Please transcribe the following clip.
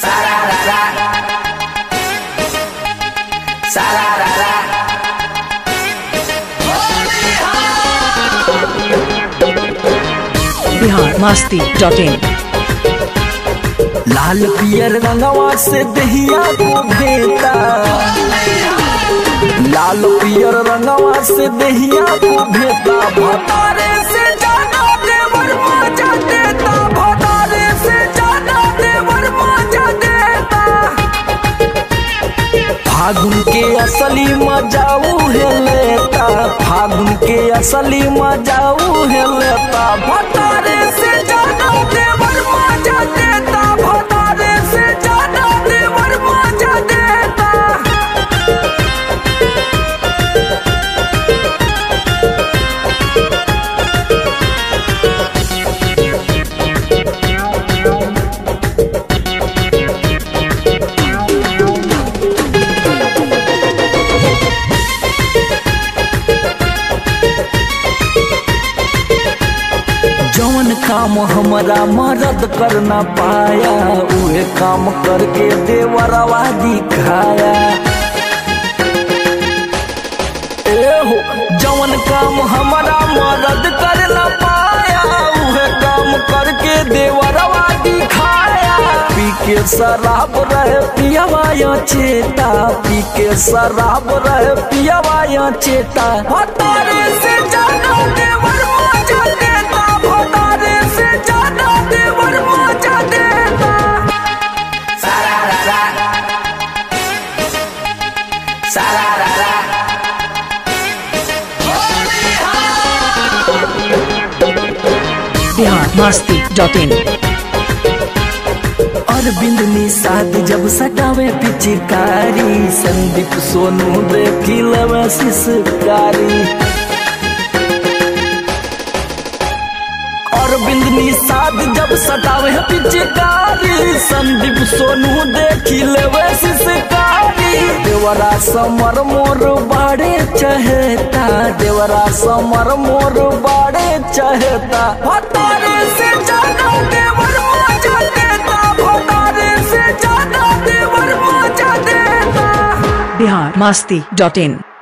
Sararara. Sararara. Bihar Masti dot in लाल पियर रंगवा से दहिया को भेता लाल पियर रंगवा से दहिया को भेता भतारे से जाना देवर मजा देता भतारे से जाना देवर मजा देता फागुन के असली मजाऊ है लेता फागुन के असली मजाऊ है लेता भतारे से जाना देवर मजा देता भतारे से जाना देवर मजा देता जौन काम हमारा मदद कर ना पाया उहे काम करके देवरवा दिखाया एहो जौन काम हमारा मदद कर ना पाया उहे काम करके देवरवा दिखाया पी के शराब रहे पियवा या चेता पी के शराब रहे पियवा या चेता हतारे से जाना देवर मजा देता भतारे से जाना देवर मजा देता Sararara. Sararara. Bihar Masti dot in Arvind Nishad जब सटावे पिचकारी संदीप सोनू देखी लवे शिशकारी अरविंद निषाद जब सटावे पिचकारी संदीप सोनू देखी लेवे शिशकारी देवरा समर मोर बाड़े चहेता देवरा समर मोर बाड़े चहेता भतारे से जाना देवर मजा देता भतारे से जाना देवर मजा देता बिहार मस्ती डॉट इन